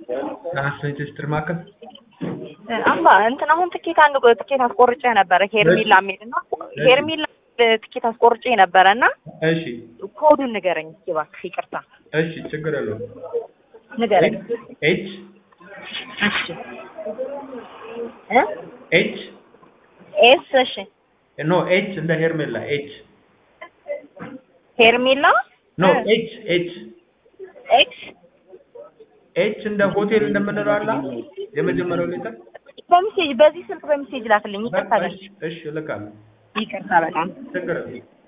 ናስሬት ስትር ማዕከል አባ እንትን አሁን ትኬት አንድ ቆ- ትኬት አስቆርጬ ነበረ ሄርሚላ የሚል እና ሄርሚላ ትኬት አስቆርጬ ነበረ እና እሺ ኮዱን ንገረኝ እስኪ እባክህ ይቅርታ እሺ ችግር የለውም ንገረኝ ኤች እሺ እ ኤች ኤስ እሺ ኖ ኤች እንደ ሄርሜላ ኤች ሄርሚላ ኖ ኤች ኤች ኤክስ ኤች እንደ ሆቴል እንደምንለው አለ የመጀመሪያው ሌተር በሜሴጅ በዚህ ስልክ በሜሴጅ ላክልኝ ይቅርታ እሺ እልካለሁ ይቅርታ በጣም ችግር የለውም